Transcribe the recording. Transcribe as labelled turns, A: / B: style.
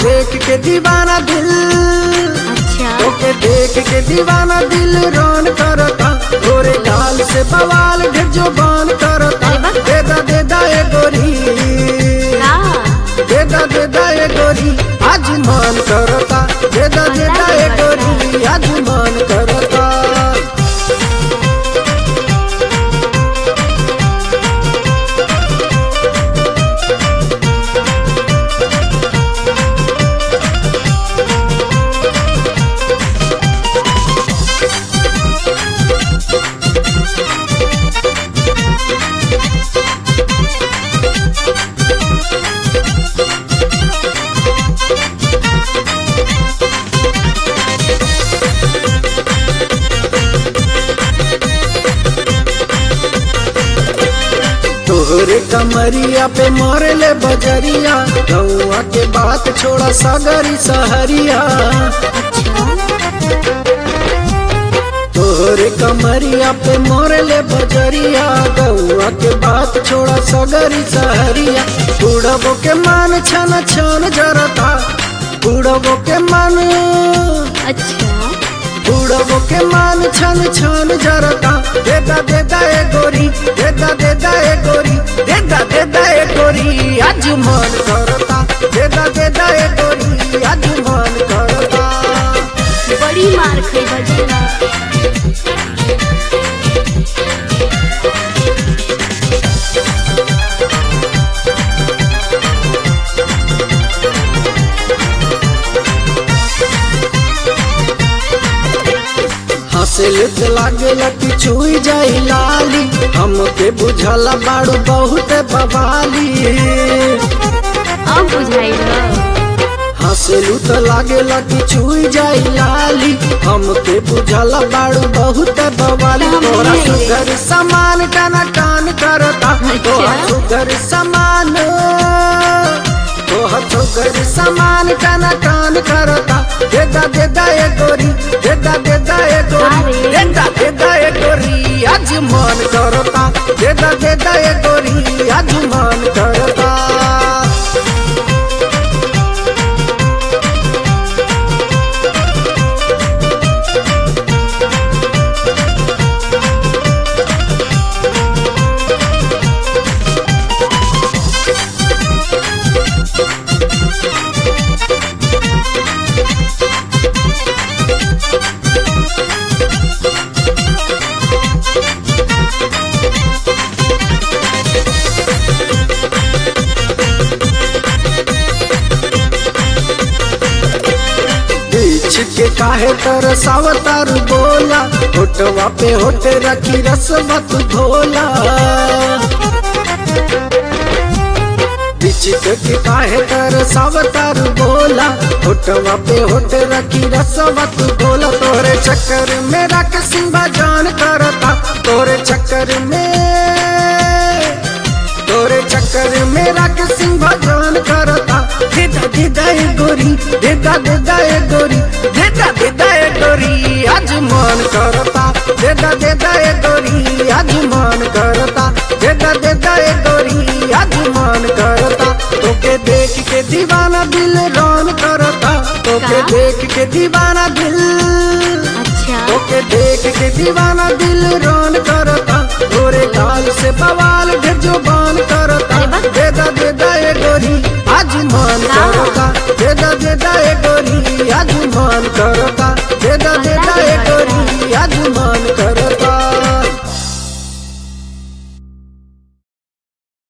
A: देख के दीवाना दिल
B: अच्छा
A: तोके देख के दीवाना दिल रोन करता गोरे गाल से बवाल ढेर जो बान करता
B: अरे वाह।
A: देदा देदा ए गोरी
B: का
A: देदा देदा ए गोरी आज मान करता देदा देदा ए गोरी आज मान करता तोहरे कमरिया पे मोरे ले बजरिया गौआ के बात छोड़ा सागरी सहरिया
B: अच्छा
A: तोहरे कमरिया पे मोरे ले बजरिया गौआ के बात छोड़ा सगरी सहरिया बुढ़बो के मान छन छन जरता बुढ़बो के मान
B: अच्छा
A: बुढ़बो के मान छन छन जरता देदा देदा ए गोरी देदा देदा ए गोरी देदा देदा ए गोरी आज मन करता देदा देदा ए गोरी आज मन करता
B: बड़ी मार खाई बजेला
A: हंसल त लागेला कि छुई जाई लाली हमके बुझला बाड़ू बहुत बवाली
B: अब बुझाइल
A: हंसलू त लागेला कि छुई जाई लाली हमके बुझला बाड़ू बहुत बवाली तोरा सुगर समान टना टान करता तोरा सुगर समान तोहर सुगर समान टना टान करता देदा देदा ए गोरी देदा देदा ए गोरी
B: अरे।
A: देदा देदा ए गोरी आज मन करता देदा देदा ए गोरी आज मन करता बीच के काहे तर सावतार बोला होटवा पे होट रखी रसमत घोला बीच के काहे तर सावतार बोला होटवा पे होट रखी रसमत घोला तोरे चक्कर में रख सिंबा जान करता तोरे चक्कर में तोरे चक्कर में रख सिंह भगवान करता देदा देदा ए गोरी देदा देदा ए गोरी देदा देदा ए गोरी आज मन करता देदा देदा ए गोरी आज मन करता देदा देदा ए गोरी आज मन करता तोके देख के दीवाना दिल रोन करता तोके
B: का?
A: देख के दीवाना दिल
B: अच्छा
A: ओके देख के दीवाना दिल रोन करता गोरे गाल से बवाल ढेर जो बान करता
B: अरे वाह।
A: देदा देदा ए गोरी आज मन
B: का?
A: करता देदा देदा ए गोरी आज मन करता